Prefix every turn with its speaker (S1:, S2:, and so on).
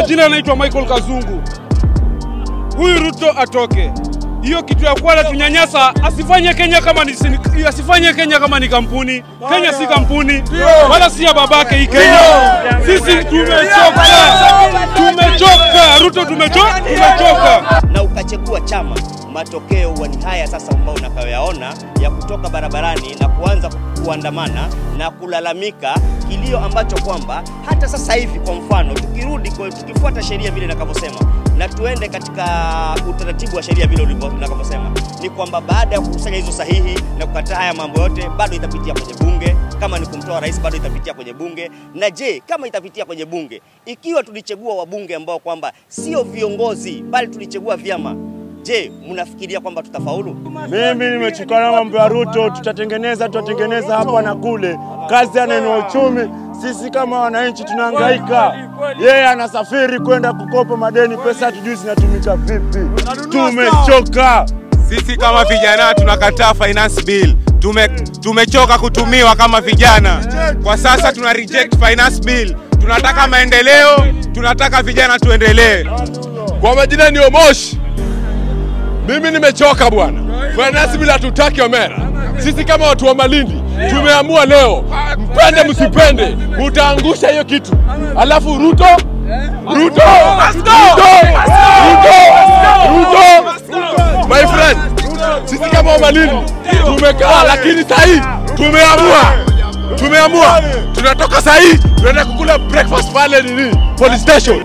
S1: majina anaitwa Michael Kazungu. Huyu Ruto atoke. Hiyo kitu ya kuwa tunyanyasa, asifanye Kenya kama ni sini- asifanye Kenya kama ni kampuni. Kenya si kampuni wala si ya babake hii Kenya. Sisi tumechoka, tumechoka. Ruto tumechoka, tumechoka.
S2: na ukachagua chama, matokeo huwa ni haya sasa ambao unakayoyaona ya kutoka barabarani na kuanza kuandamana na kulalamika kilio ambacho kwamba hata sasa hivi, kwa mfano, tukirudi kwa, tukifuata sheria vile nakavyosema na tuende katika utaratibu wa sheria vile ulivyo- nakavyosema, ni kwamba baada ya kukusanya hizo sahihi na kukataa haya mambo yote, bado itapitia kwenye bunge. Kama ni kumtoa rais, bado itapitia kwenye bunge. Na je, kama itapitia kwenye bunge, ikiwa tulichagua wabunge ambao kwamba sio viongozi bali tulichagua vyama, je, mnafikiria kwamba tutafaulu?
S3: Mimi nimechukana mambo ya Ruto, tutatengeneza tutatengeneza hapa na kule, kazi ya neno uchumi. Sisi kama wananchi tunahangaika, yeye anasafiri kwenda kukopa madeni, pesa hatujui zinatumika vipi. Tumechoka.
S4: Sisi kama vijana tunakataa finance bill. Tume, tumechoka kutumiwa kama vijana. Kwa sasa tuna reject finance bill. Tunataka maendeleo, tunataka vijana tuendelee.
S5: Kwa majina ni Omosh. Mimi nimechoka bwana. Finance bila tutaki Omera. Sisi kama watu wa Malindi tumeamua leo, mpende msipende, utaangusha hiyo kitu. Alafu Ruto Ruto Ruto Ruto Ruto My friend, sisi kama wa Malindi tumekaa, lakini sahii tumeamua tumeamua tunatoka sahii tunaenda kukula breakfast pale nini police station.